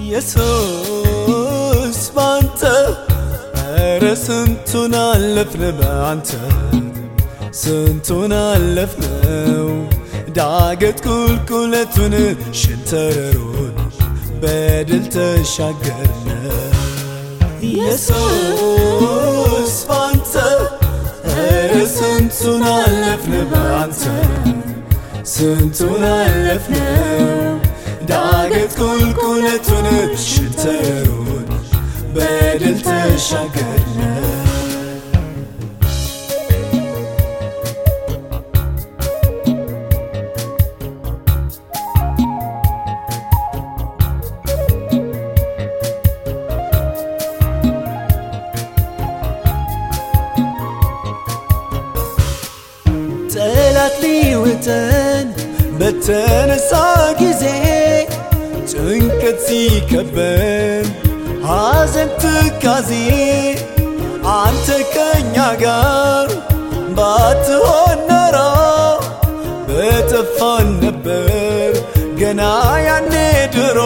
ኢየሱስ ባንተ ኧረ ስንቱን አለፍን በአንተ ስንቱን አለፍነው ዳገት ቁልቁለቱን ሽንተረሩን በድል ተሻገርነ ኢየሱስ ባንተ ኧረ ስንቱን አለፍን በአንተ ስንቱን አለፍነው ዳገት ቁልቁለቱን ሽንተረሩን በድል ተሻገርነ ጠላት ሊውጠን በተነሳ ጊዜ ጭንቀት ሲከበን ሐዘን ትካዜ አንተ ከኛ ጋር ባትሆን ኖሮ በጠፋን ነበር ገና ያኔ ድሮ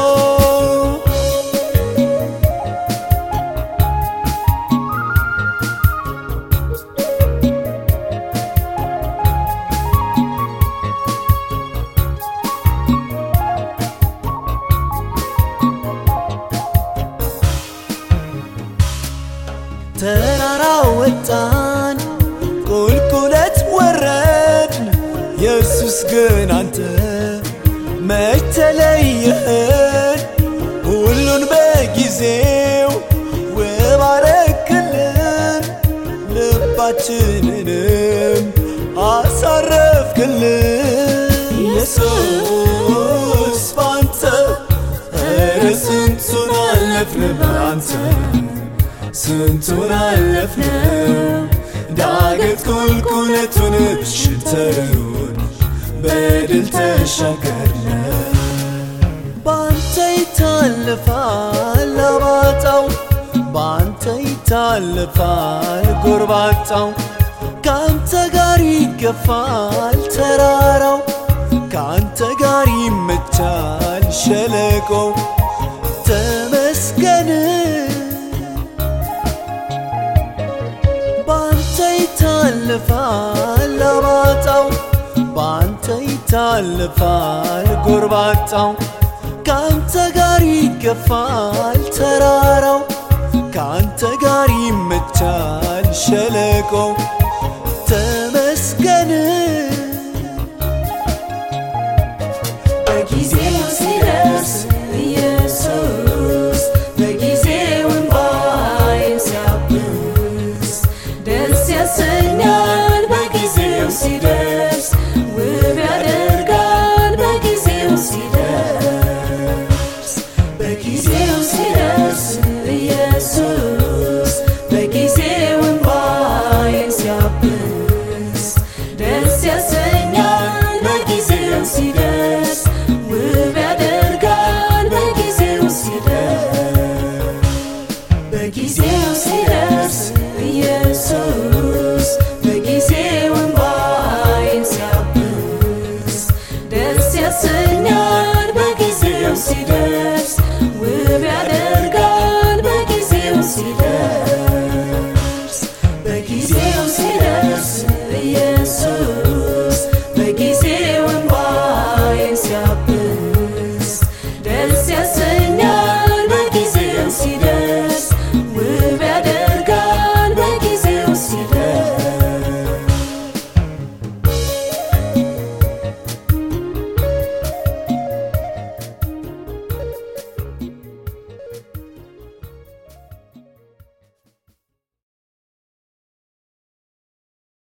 ተራራ ወጣን ቁልቁለት ወረድን ኢየሱስ ግን አንተ መች ተለየህን ሁሉን በጊዜው ውብ አረክልን ልባችንንም አሳረፍክልን ኢየሱስ ባንተ ኧረ ስንቱን አለፍን በአንተ ስንቱን አለፍነው ዳገት ቁልቁለቱን ሽንተረሩን በድል ተሻገርነ ባንተ ይታለፋል አባጣው ባንተ ይታለፋል ጎርባጣው ካንተ ጋር ይገፋል ተራራው ካንተ ጋር ይመቻል ሸለቆው ተመስገን ባንተ ይታለፋል አባጣው ባንተ ይታለፋል ጎርባጣው ካንተ ጋር ይገፋል ተራራው ካንተ ጋር ይመቻል ሸለቆው ተመስገን በጊዜው ሲደርስ ኢየሱስ በጊዜው እንባዬን ሲያብስ ደስ ያሰኛል በጊዜው ሲደርስ ውብ ያደርጋል በጊዜው ሲደርስ በጊዜው ሲደርስ ኢየሱስ በጊዜው እንባዬን ሲያብስ ደስ ያሰኛል በጊዜው ሲደርስ ውብ ያደርጋል በጊዜው ሲደርስ በጊዜው ሲደርስ ኢየሱስ በጊዜው እንባዬን ሲያብስ ደስ ያሰኛል በጊዜው ሲደርስ